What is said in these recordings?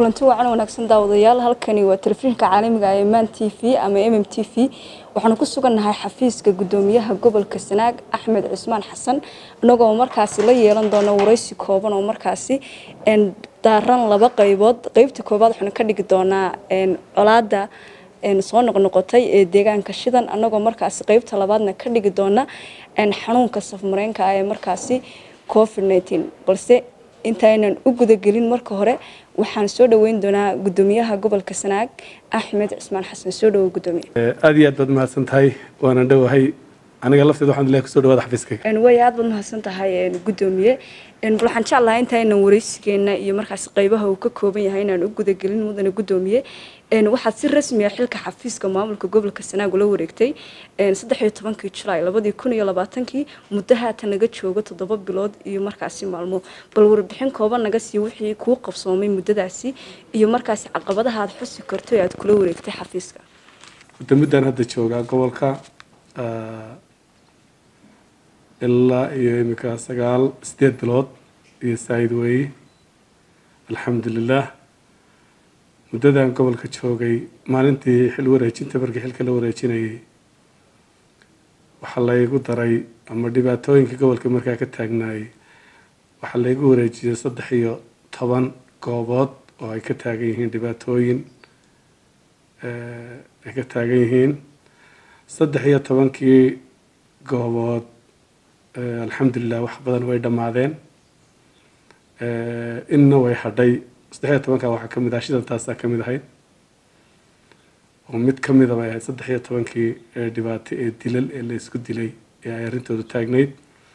kulanti wacan wanaagsan daawadayaal halkani waa telefishinka caalamiga ee man t v ama m m t v waxaanu ku sugannahay xafiiska gudoomiyaha gobolka sanaag axmed cismaan xasan inagoo markaasi la yeelan doono waraysi kooban oo markaasi daaran laba qaybood qeybta koobaad waxaanu ka dhigi doonaa colaada soo noqnoqotay ee deegaanka shidan anagoo markaasi qeybta labaadna ka dhigi doona xanuunka safmareenka ee markaasi covid nteen balse intaynan u gudagelin marka hore waxaan soo dhaweyn doonaa gudoomiyaha gobolka sanaag axmed cismaan xasan soo dhawo gudoomiye aad iyo aad baad mahadsan tahay waana dhowahay aniga lafteeda waxaan ilahay kusoo dhawaada xafiiskayga way aad baad mahadsan tahay gudoomiye bal waxaan jeclahay intaynan waraysigeena iyo markaas qaybaha uu ka kooban yahay inaan u gudagelin mudane gudoomiye waxaad si rasmi ah xilka xafiiska maamulka gobolka sanaag ula wareegtay saddex iyo tobankii julaay labadii kun iyo labaatankii muddo haatan naga joogo toddoba bilood iyo markaasi maalmo bal warbixin kooban naga sii wixii kuu qabsoomay muddadaasi iyo markaasi caqabadaha aad xusi karto ee aad kula wareegtay xafiiska muddo muddaan hadda joogaa gobolka ilaa iyo iminka sagaal sideed bilood iyo saayid weeye alxamdulilah muddadan gobolka joogay maalintii xil wareejinta markii xilka la wareejinayay waxaa laygu daray ama dhibaatooyinka gobolka markaa ka taagnaayay waxaa laygu wareejiyay saddex iyo toban goobood oo ay ka taagan yihiin dhibaatooyin ay ka taagan yihiin saddex iyo tobankii goobood alxamdulilah wax badan way dhammaadeen inna way hadhay saddex iyo tobanka waxaa kamid ah shidantaasaa kamid ahayd oo mid kamida bay ahayd saddex iyo tobankii dhibaato ee dilal ee la isku dilay ee ay arrintoodu taagnayd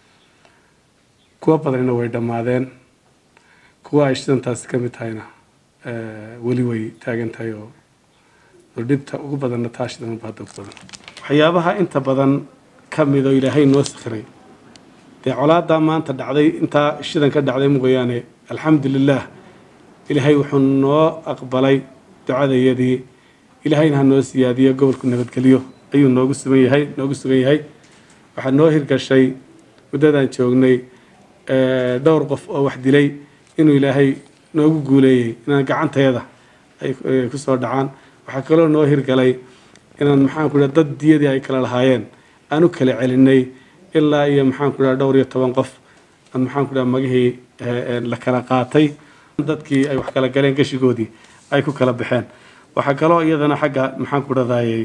kuwa badanina way dhammaadeen kuwa ay shidantaasi kamid tahayna weli way taagan tahay oo dhibta ugu badanna taa shidan ba hadda ugu badan waxyaabaha inta badan kamid oo ilaahay noo sakhiray dee colaadaa maanta dhacday intaa shidan ka dhacday mooyaane alxamdulilah ilaahay wuxuu noo aqbalay ducadayadii ilaahayna ha noo siyaadiyo gobolku nabadgelyo ayuu noogu sugan yahay noogu sugan yahay waxaa noo hirgashay muddadaan joognay dhowr qof oo wax dilay inuu ilaahay noogu guuleeyey inaan gacantayada ay kusoo dhacaan waxaa kaloo noo hirgalay inaan maxaan ku dhaha dad diyadii ay kala lahaayeen aan u kala celinay ilaa iyo maxaan ku dhaha dhowr iyo toban qof aan maxaan ku dhaha magihii la kala qaatay dadkii ay wax kala galeen gashigoodii ay ku kala baxeen waxaa kaloo iyadana xagga maxaan ku dhadayay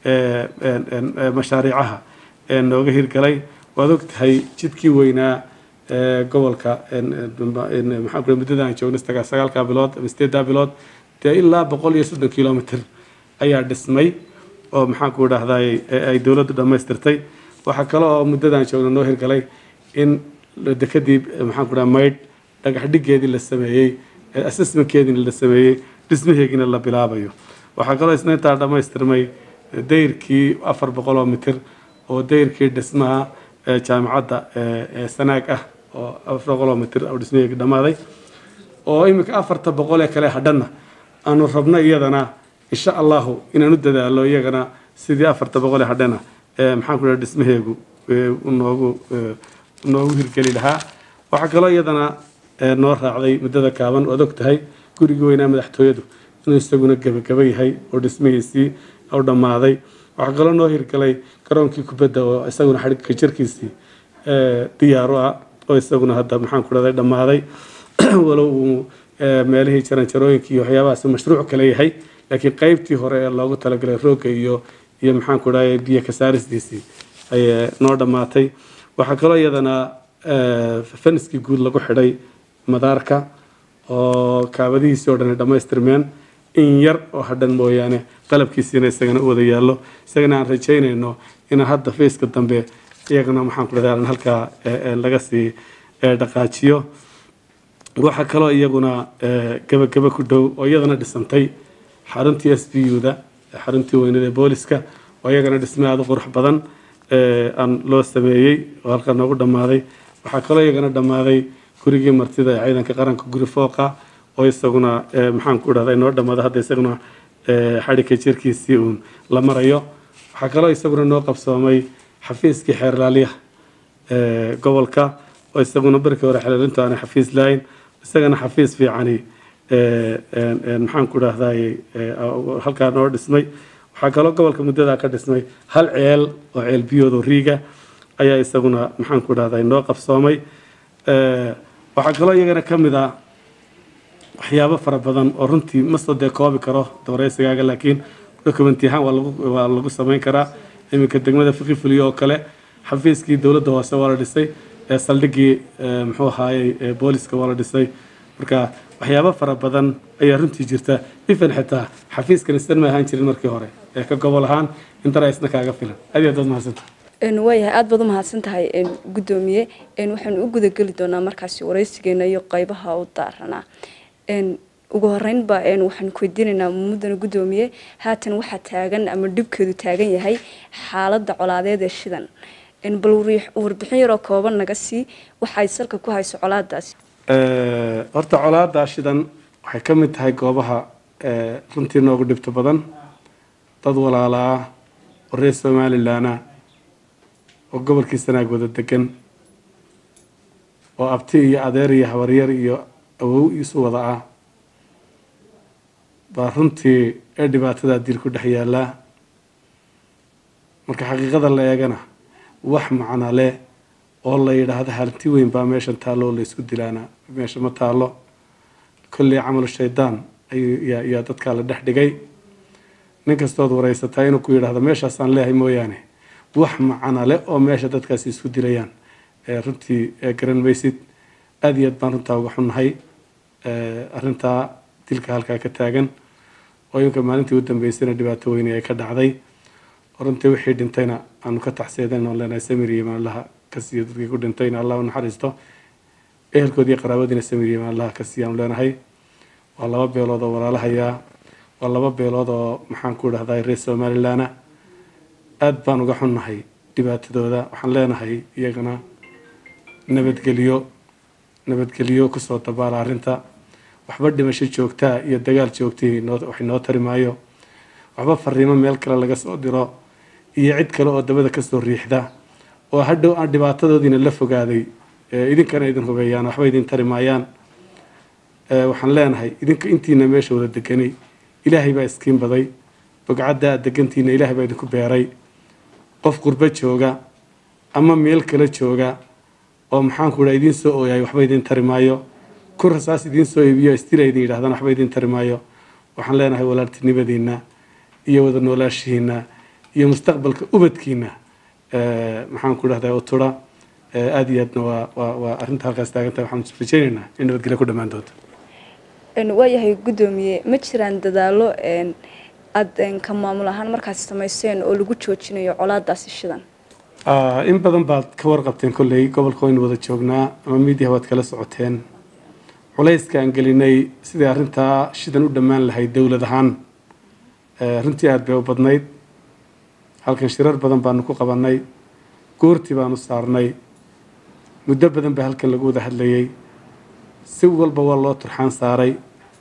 mashaariicaha nooga hirgalay waad og tahay jidkii weynaa gobolka maxaan ku muddada aan joogno sagaalka bilood ama sideeddaa bilood dee ilaa boqol iyo soddon kilomitr ayaa dhismay oo maxaan ku dhahday ay dowladdu dhammaystirtay waxaa kale oo muddadaan joogno noo hirgalay in dekadii maxaan ku dhaha maydh dhagax dhigeedii la sameeyey assessmentkeediina la sameeyey dhismaheegiina la bilaabayo waxaa kaloo isna intaa dhammaystirmay dayrkii afar boqoloo mitir oo dayrkii dhismaha jaamacadda sanaag ah oo afar boqoloo mitir oo dhismaheegi dhammaaday oo iminka afarta boqol ee kale hadhanna aanu rabno iyadana insha allahu inaan u dadaalo iyagana sidii afarta boqol ee hadhana maxaan ku dhaha dhismaheegu noogu noogu hirgeli lahaa waxaa kaloo iyadana noo raacday muddada kaaban waad og tahay gurigii weynaa madaxtooyadu inuu isaguna gebagaba yahay oo dhismihiisii u dhammaaday waxaa kaloo noo hirgalay garoonkii kubadda oo isaguna xadhigka jirkiisii diyaaru ah oo isaguna hadda maxaan ku dhahday dhammaaday walow uu meelihii jaranjarooyinkii iyo waxyaabahaas mashruuc kale yahay laakiin qeybtii hore ee loogu talagalay roogga iyo iyo maxaan ku dhahay biyo kasaaristiisii ayay noo dhammaatay waxaa kaloo iyadana faniskii guud lagu xidhay madaarka oo kaabadihiisii oo dhan ay dhammaystirmeen in yar oo hadhan mooyaane qalabkiisiina isagana u wada yaallo isagana aan rajaynayno inaan hadda fayska dambe iyagana maxaan ku dhahday halkaa laga sii dhaqaajiyo waxaa kaloo iyaguna gebagaba ku dhow oo iyadana dhisantay xaruntii s b u da xaruntii weynada ee booliska oo iyagana dhisme aada u qurux badan aan loo sameeyey oo halkaa noogu dhammaaday waxaa kaloo iyagana dhammaaday gurigii martida ee ciidanka qaranka guri fooqa oo isaguna maxaan ku dhahday noo dhammaada hadda isaguna xadhigka jirkiisii uun la marayo waxaa kaloo isaguna noo qabsoomay xafiiskii xeerlaaliyaha gobolka oo isaguna barkii hore xeelaalintu aanay xafiis lahayn isagana xafiis fiicani maxaan ku dhahday halkaa noo dhismay waxaa kaloo gobolka muddadaa ka dhismay hal ceel oo ceel biyoodo riiga ayaa isaguna maxaan ku dhahday noo qabsoomay waxaa kaloo iyagana ka mid ah waxyaabo fara badan oo runtii mastoo dee koobi karo dabareysigaaga laakiin document ahaan waa lagu waa lagu samayn karaa iminka degmada fiqi fuliyo oo kale xafiiskii dowladda hoose waa la dhisay saldhiggii muxuu ahaayey booliska waa la dhisay marka waxyaabo fara badan ayaa runtii jirta ifan xitaa xafiiskan isdan ma ahaan jirin markii hore ee ka gobol ahaan intana isna kaaga filan aad iyo aad baad mahadsanta waayahay aada baad u mahadsan tahay guddoomiye waxaanu u gudageli doonaa markaasi wareysigeena iyo qeybaha u daaranaa ugu horeynba waxaanu ku weydiinaynaa mudana guddoomiye haatan waxaa taagan ama dhibkeedu taagan yahay xaaladda colaadeed ee shidan bal warbixin yaroo kooban naga sii waxay salka ku hayso colaadaasi horta colaada shidan waxay ka mid tahay goobaha runtii noogu dhibto badan dad walaala ah oo reer somalilanah oo gobolkii sanaag wada degan oo abti iyo adeer iyo habaryar iyo awow isu wada ah baa runtii ee dhibaatadaa dil ku dhex yaallaa marka xaqiiqada la eegana wax macno leh oo la yidhaahdo halti weyn baa meeshan taallo oo la isku dilaana meesha ma taallo kolley camalu shaydaan ayaa dadkaa la dhex dhigay nin kastood wareysataa inuu ku yidhaahdo meeshaasaan leehay mooyaane wax macno leh oo meesha dadkaasi isku dilayaan runtii garan maysid aada iyo aad baan runtaa uga xunnahay arrintaa dilka halkaa ka taagan oo iminka maalintii u dambeysayna dhibaato weyne ay ka dhacday runtii wixii dhintayna aanu ka taxseedan oon leenahay samir iyo imaanlaha ka siiyo dadkii ku dhintayna allah u naxariisto ehelkoodii qaraabadiina samir iyo imaanlaha ka siiya aanu leenahay waa laba beelood oo walaalahayaa waa laba beelood oo maxaan ku dhahday reer somalilana aada baan uga xunnahay dhibaatadooda waxaan leenahay iyagana nabadgelyo nabadgelyo kusoo dabaala arrinta waxba dhimasho joogtaa iyo dagaal joogtihii wax noo tari maayo waxba fariimo meel kale laga soo diro iyo cid kale oo dabada kasoo riixda oo hadhow aan dhibaatadoodiina la fogaaday idinkana idin hubeeyaan waxba idin tari maayaan waxaan leenahay idinka intiina meesha wada deganay ilaahay baa iskiin baday bogcadda aad degantiina ilaahay baa idinku beeray qof qurbo jooga ama meel kale jooga oo maxaanku dhaa idiin soo ooyahay waxba idin tari maayo ku rasaas idiin soo iibiyo istila idin yidhahdaan waxba idin tari maayo waxaan leenahay walaaltinimadiina iyo wada noolaashihiina iyo mustaqbalka ubadkiina maxaan ku dhahdaa utura aada iyo aadna waa waa waa arrinta halkaas taagantahay waxaan rajeynaynaa in nabadgelyo ku dhammaan doonto waayahay guddoomiye ma jiraan dadaalo aada ka maamul ahaan markaas samayseen oo lagu joojinayo colaadaasi shidan in badan baad ka warqabteen kolley gobolka waynu wada joognaa ama miidiya waad kala socoteen culayska aan gelinay sidai arrintaa shidan u dhammaan lahayd dowlad ahaan runtii aada bay u badnayd halkan shirar badan baanu ku qabanay goortii baanu saarnay muddo badan baa halkan lagu wada hadlayay si walba waa loo turxaan saaray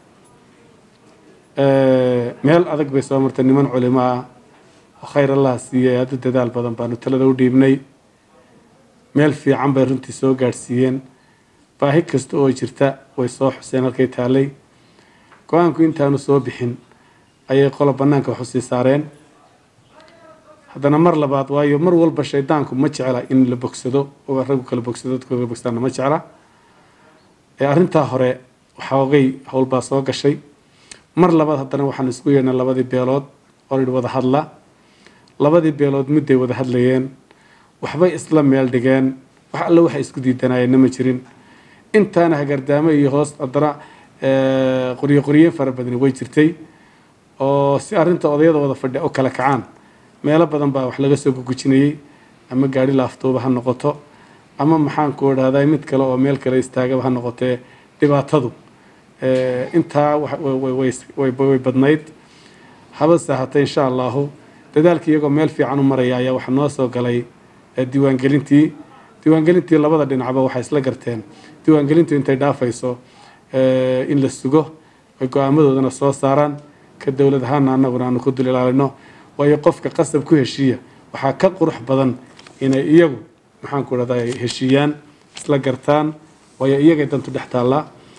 meel adag bay soo martay niman culimo ah oo khayr allaha siiyey aada u dadaal badan baanu talada u dhiibnay meel fiican bay runtii soo gaadhsiiyeen baahi kasta oo jirta way soo xuseen halkay taalay go-aanku intaanu soo bixin ayay qola bannaanka wax usii saareen haddana mar labaad waayo mar walba shaydaanku ma jecla in la bogsado oo raggu kala bogsado dadku kala bogsaana ma jecla arrintaa hore waxoogay howlbaa soo gashay mar labaad haddana waxaan isku yeedhnay labadii beelood oo idhi wada hadla labadii beelood midday wada hadlayeen waxbay isla meel dhigeen wax alle waxay isku diidanayeenna ma jirin intaana hagardaamo iyo hoos haddana qoryo qoryeyn fara badani way jirtay oo si arrinta odayada wada fadhi u kala kacaan meelo badan baa wax laga soo gugujinayey ama gaari laaftuuba ha noqoto ama maxaan ku idhahdaa mid kale oo meel kale istaagaba ha noqotee dhibaatadu intaa way badnayd habase hatee insha allahu dadaalkii iyagoo meel fiican u maraya ayaa waxaa noo soo galay diiwaangelintii diiwaangelintii labada dhinacba waxay isla garteen diiwaangelintu intay dhaafayso in la sugo ay go-aamadoodana soo saaraan ka dowlad ahaana anaguna aanu ku dul ilaalino waayo qofka qasab ku heshiiya waxaa ka qurux badan inay iyagu maxaan ku dhahdaa heshiiyaan isla gartaan waayo iyagay dantu dhex taallaa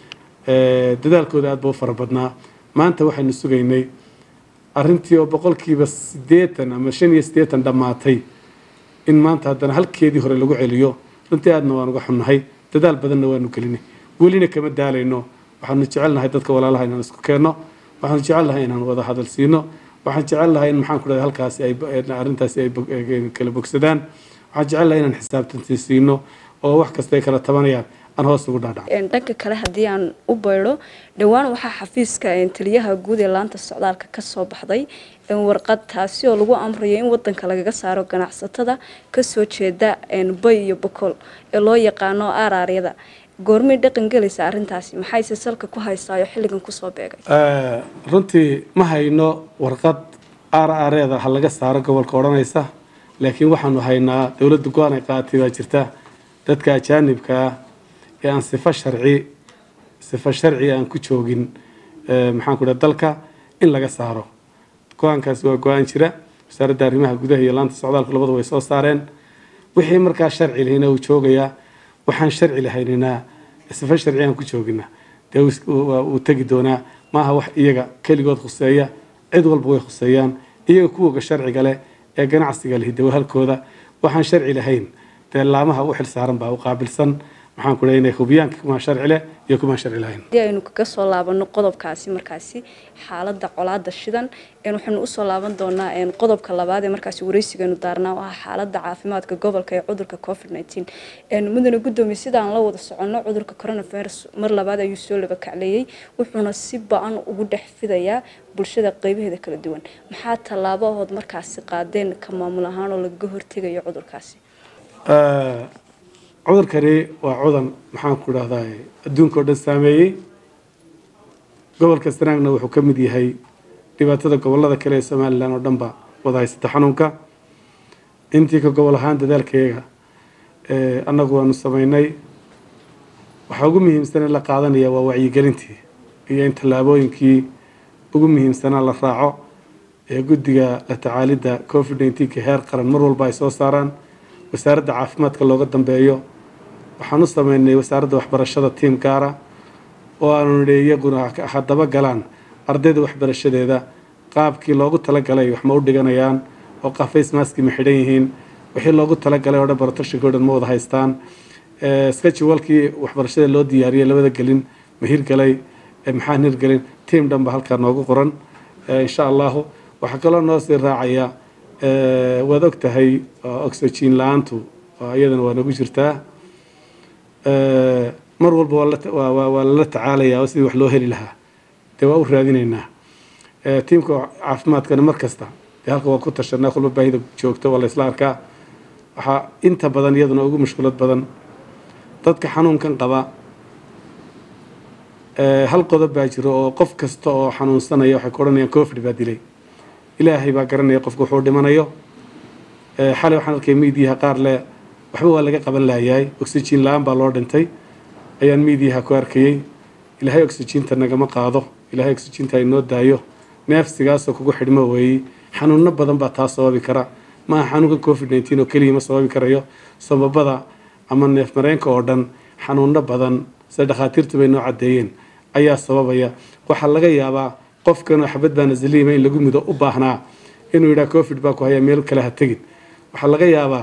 dadaalkooda aad ba u fara badnaa maanta waxaynu sugaynay arrintii oo boqolkiiba siddeetan ama shan iyo siddeetan dhammaatay in maanta haddana halkeedii hore lagu celiyo runtii aadna waan uga xunnahay dadaal badanna waanu gelinay welina kama daalayno waxaanu jecelnahay dadka walaalaha inaan isku keenno waxaanu jecelnahay inaan wada hadal siino waxaan jecelnahay in maxaan ku dhahay halkaasi ay arrintaasi ay kala bogsadaan waxaan jecelnahay inaan xisaabtanti siino oo wax kasta ay kala tabanayaan aan hoos ugu dhaadhac dhanka kale haddii aan u baydho dhowaan waxaa xafiiska taliyaha guud ee laanta socdaalka ka soo baxday warqad taasi oo lagu amrayo in wadanka lagaga saaro ganacsatada kasoo jeeda bay iyo bokool ee loo yaqaano aaraaryada goormay dhaqan gelaysa arrintaasi maxayse salka ku haysaayo xilligan kusoo beegay runtii ma hayno warqad aaraareeda ha laga saaro gobolka odhanaysa laakiin waxaanu haynaa dowladda go-aan ay qaatay baa jirta dadka ajaanibka ah ee aan sifo sharci sifo sharci aan ku joogin maxaan ku dhaha dalka in laga saaro go-aankaasi waa go-aan jira wasaaradda arrimaha gudaha iyo laanta socdaalku labadu way soo saareen wixii markaa sharci lahayna uu joogayaa waxaan sharci lahaynina sifo sharci aan ku joogina dee wuu tegi doonaa maaha wax iyaga keligood khuseeya cid walba way khuseeyaan iyaga kuwoga sharciga leh ee ganacsiga lihi dawa halkooda waxaan sharci lahayn dee laamaha u xil saaran baa u qaabilsan maxaan ku leeyahay hubiyaan kumaan sharci leh iyo kumaan sharci lahayn haddii aynu kaga soo laabano qodobkaasi markaasi xaaladda colaada shidan waxaynu usoo laaban doonaa qodobka labaad ee markaasi wareysigeenu daarnaa oo ah xaaladda caafimaadka gobolka ee cudurka covid nineteen mudane guddoomiye sidaan la wada soconno cudurka coronavirus mar labaad ayuu soo laba kacleeyey wuxuuna si ba-an ugu dhex fidayaa bulshada qeybaheeda kala duwan maxaa tallaabahood markaasi qaadeen ka maamul ahaan oo lagaga hortegayo cudurkaasi cudurkani waa cudan maxaan ku dhahdaa adduunka oo dhan saameeyey gobolka sanaagna wuxuu ka mid yahay dhibaatada gobolada kale ee somalilan oo dhanba wada haysata xanuunka intii ka gobol ahaan dadaalkayaga annagu waanu sameynay waxaa ugu muhiimsan in la qaadanaya waa wacyigelintii iyo in tallaabooyinkii ugu muhiimsanaa la raaco ee guddiga la tacaalidda covid nineteenka heer qaran mar walba ay soo saaraan wasaaradda caafimaadka looga dambeeyo waxaan u sameynay wasaaradda waxbarashada tiim gaara oo aanu nidhi iyaguna haddaba galaan ardayda waxbarashadeeda qaabkii loogu talagalay wax ma u dhiganayaan oo qafays maaski ma xidhan yihiin wixii loogu talagalay oo dhan barotoshinka o dhan ma wada haystaan sketchwalkii waxbarashada loo diyaariyay labada gelin ma hirgalay maxaan hirgelin tiim dhan ba halkaa noogu qoran insha allahu waxaa kaloo noo sii raacaya waad og tahay oxygen la-aantu iyadana waa nagu jirtaa mar walba waa lala tacaalayaa oo sidii wax loo heli lahaa dee waa u raadinaynaa tiimka caafimaadkana mar kasta dee halka waa ku tashanaa kulba baahida joogto waa la isla arkaa waxaa inta badan iyaduna ugu mushkulad badan dadka xanuunkan qaba hal qodob baa jiro oo qof kasta oo xanuunsanaya waxay ku odhanayaan covid baa dilay ilaahay baa garanaya qofku wuxuu dhimanayo xalay waxaan arkay miidiyaha qaar le waxba waa laga qaban layahay oxygen la-aan baa loo dhintay ayaan miidiyaha ku arkayey ilaahay oxyginta nagama qaado ilaahay oxyginta inoo daayo neefsigaasoo kugu xidhmo weeyey xanuuno badan baa taa sababi kara maaha xanuunka covid nineteen oo keliya ma sababi karayo sababada ama neef mareenka oo dhan xanuuno badan sida dhakhaatiirtu bay noo caddeeyeen ayaa sababaya waxaa laga yaabaa qofkan xabad baa nasaliima in lagu mido u baahnaa inuu yidhaha covid baa ku hayaa meel kale ha tegin waxaa laga yaabaa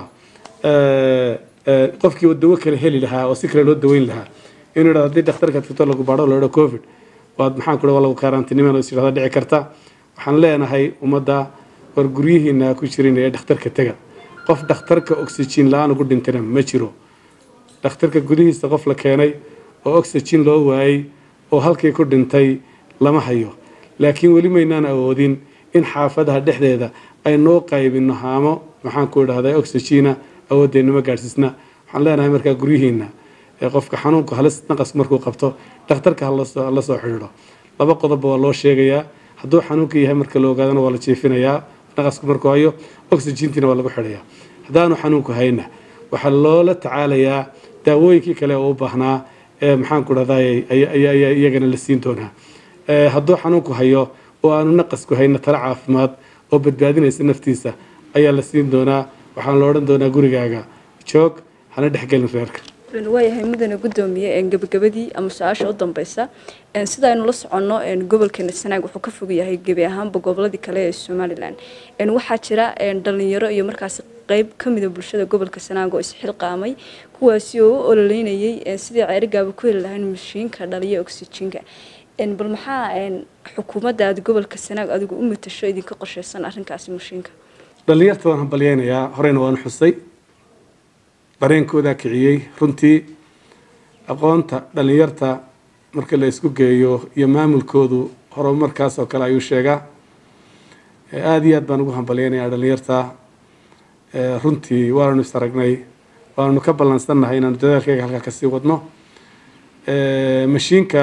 qofkii dawo kale heli lahaa oo si kale loo daweyn lahaa inuu yidhahdo haddii dhakhtarka tagto lagu baadho la yidhaho covid waad maxaan ku waa lagu kaaraantiniman is yidhahda dhici karta waxaan leenahay ummadda war guryihiina ku jirin ee dhakhtarka tega qof dhakhtarka oxygen la-aan ugu dhintana ma jiro dhakhtarka gudihiisa qof la keenay oo oxygen loo waayey oo halkii ku dhintay lama hayo laakiin weli maynaan awoodin in xaafadaha dhexdeeda ay noo qaybino haamo maxaan ku idhahdaa oxygena awooddeennama gaadhsiisna waxaan leenahay markaa guryihiina ee qofka xanuunku halis naqas markuu qabto dhakhtarka hala soo xidhiidho laba qodobba waa loo sheegayaa hadduu xanuunka yahay marka la ogaadana waa la jiifinayaa naqasku markuu hayo oxygentina waa lagu xidhayaa haddaanu xanuunku hayna waxaa loola tacaalayaa daawooyinkii kale oo u baahnaa ee maxaan ku dhahdaa ayaa iyagana la siin doonaa hadduu xanuunku hayo oo aanu naqasku hayna tala caafimaad oo badbaadinaysa naftiisa ayaa la siin doonaa waxaan la odhan doonaa gurigaaga joog hana dhexgelin reerka waayahay mudane gudoomiye gabagabadii ama su-aasha u dambeysa sida aynu la soconno gobolkeena sanaag wuxuu ka fog yahay gebi ahaanba goboladii kale ee somalilan waxaa jira dhalinyaro iyo markaasi qeyb kamida bulshada gobolka sanaag oo isxilqaamay kuwaasi oo u ololeynayay sidii ceerigaaba ku heli lahayn mashiinka dhaliya oxyjiinka bal maxaa xukuumadda aada gobolka sanaag adigu u matasho idinka qorsheysan arrinkaasi mashiinka dhalinyarta waan hambalyeynayaa horeyna waan xusay dareenkoodaa kiciyey runtii aqoonta dhalinyarta marka la isku geeyo iyo maamulkoodu horumarkaas oo kale ayuu sheegaa aada iyo aad baan ugu hambalyeynayaa dhalinyarta runtii waananu is aragnay waananu ka ballansannahay inaanu dadaalkeyga halkaa kasii wadno mashiinka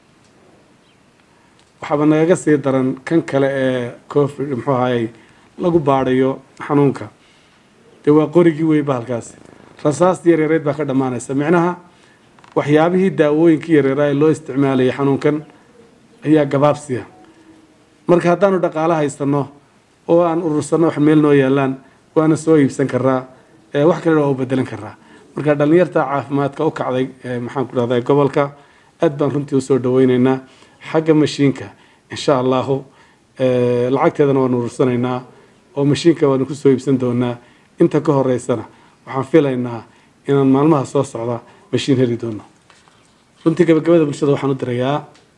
waxaaba nagaga sii daran kan kale ee covid muxuu ahayey lagu baadhayo xanuunka dee waa qorigii weyba halkaasi rasaastii yaryareed baa ka dhammaanaysa micnaha waxyaabihii daawooyinkii yaryaraa ee loo isticmaalayay xanuunkan ayaa gabaabsiya marka haddaanu dhaqaalo haysano oo aan urursanno wax meel noo yaalaan waana soo iibsan karaa wax kalena waa u bedelan karaa marka dhalinyarta caafimaadka u kacday maxaan ku dhahday gobolka aad baan runtii usoo dhaweyneynaa xagga mashiinka insha allahu lacagteedana waanu urursanaynaa oo mashiinka waanu kusoo iibsan doonaa inta ka horeysana waxaan filaynaa inaan maalmaha soo socda mashiin heli doono runtii gabagabada bulshada waxaan u dirayaa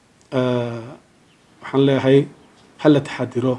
waxaan leeyahay hala taxadiro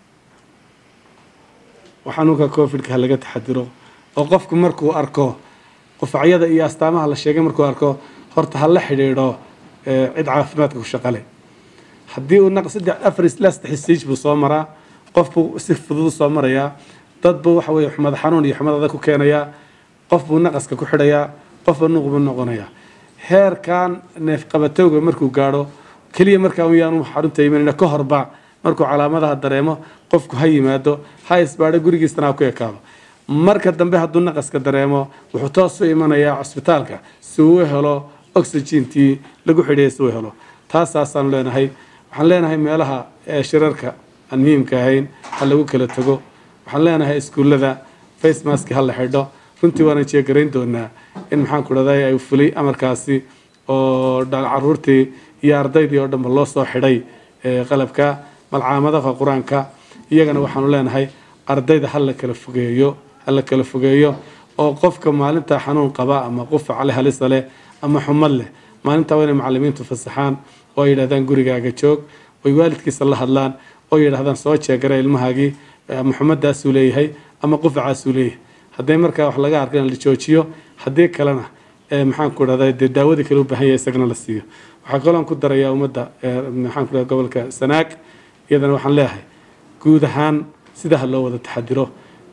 xanuunka covidka ha laga taxadiro oo qofku markuu arko qufacyada iyo astaamaha la sheegay markuu arko horta ha la xidhiidho cid caafimaadka ku shaqale haddii uu naq saddex afar ilaa saddex stage buu soo maraa qofbuu si fudud soo marayaa dad buu waxa weye xumad xanuun iyo xumad adag ku keenayaa qof buu naqaska ku xidhayaa qofba nuuq buu noqonayaa heerkan neefqabatowga markuu gaadho keliya markaa yaanu xarunta imanayna ka horba markuu calaamadaha dareemo qofku ha yimaado ha isbaadho gurigiisana ha ku ekaado marka dambe hadduu naqaska dareemo wuxuu toos u imanayaa cusbitaalka si uu u helo oxygentii lagu xidhiyay si uu helo taasaasaanu leenahay waxaan leenahay meelaha shirarka aan muhiimka ahayn ha lagu kala tago waxaan leenahay iskuullada face mask ha la xidho runtii waana jeegarayn doonaa in maxaan ku dhahday ay fulay amarkaasi oo caruurtii iyo ardaydii oo dhanba loo soo xidhay qalabka malcaamadaha qur-aanka iyagana waxaanu leenahay ardayda ha la kala fogeeyo ha la kala fogeeyo oo qofka maalinta xanuun qaba ama qufac leh halisa leh ama xumad leh maalintaa waa inay macalimiintu fasaxaan oo ay yidhahdaan gurigaaga joog oy waalidkiisa la hadlaan oo yidhahdaan soo jeegara ilmahaagii ama xumadaasuu leeyahay ama qufacaasuu leeyahay hadday markaa wax laga arka in la joojiyo haddii kalena maxaan ku dhahday dee daawadii kale u baahan yahay isagana la siiyo waxaa kaloon ku darayaa ummadda maxaan ku dhahay gobolka sanaag iyadana waxaan leeyahay guud ahaan sida ha loo wada taxadiro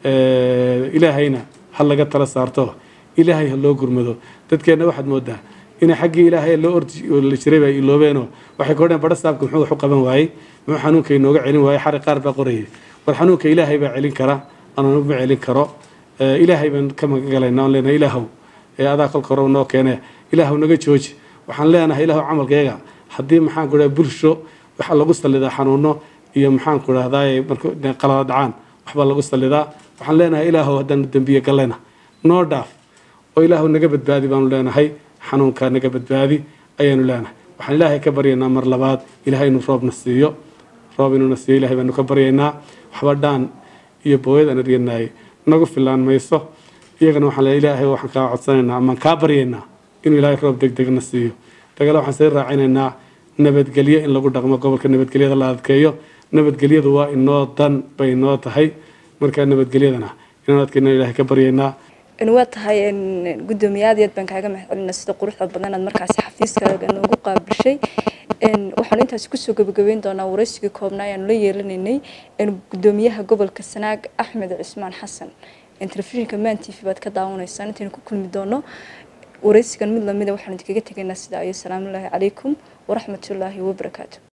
ilaahayna ha laga tala saarto ilaahay ha loo gurmado dadkeenna waxaad moodaa inay xaggii ilaahay loo ordi jiray bay iloobeenoo waxay ka odheen badha saabka muxuu wax u qaban waayey muxuu xanuunka inooga celin waayey xari qaar baa qorayay war xanuunka ilaahay baa celin kara anaan ma celin karo ilaahay baan ka magagalaynaa on leenahay ilaahow adaa kolka hore noo keene ilaahow naga jooji waxaan leenahay ilaahow camalkayga haddii maxaan ku dhahay bulsho waxaa lagu sallidaa xanuuno iyo maxaan ku dhahdaay marka qalada dhacaan waxbaa lagu sallidaa waxaan leenahay ilaahow haddaanu dembiye gallayna noo dhaaf oo ilaahow naga badbaadi baanu leenahay xanuunkaa naga badbaadi ayaanu leenahay waxaan ilaahay ka baryaynaa mar labaad ilaahay inuu roobna siiyo roob inuuna siiyo ilahay baanu ka baryaynaa waxba dhaan iyo booyad aan eryanay nagu filaan mayso iyagana waxaan le ilaahay waxaan kaa codsanaynaa amaan kaa baryaynaa inuu ilaahay roob deg degna siiyo dagale waxaan sii raacinaynaa nabadgelyo in lagu dhaqmo gobolka nabadgelyada la adkeeyo nabadgelyadu waa inoo dan bay inoo tahay markaa nabadgelyadana inaan adkeyna ilaahay ka baryaynaa waa tahay gudoomiye aad iyo aad baan kaaga mahadcelina sida quruxda badan aad markaasi xafiiskaaga noogu qaabilshay waxaanu intaasi kusoo gabagabeyn doonaa waraysigii koobnaa ayaanu la yeelanaynay gudoomiyaha gobolka sanaag axmed cismaan xasan telefishinka man t v baad ka daawanaysaan intaynu ku kulmi doono waraysigan mid lamida waxaanu idinkaga tegaynaa sidaa iyo asalaamu ullaahi calaykum waraxmatullaahi wabarakaatu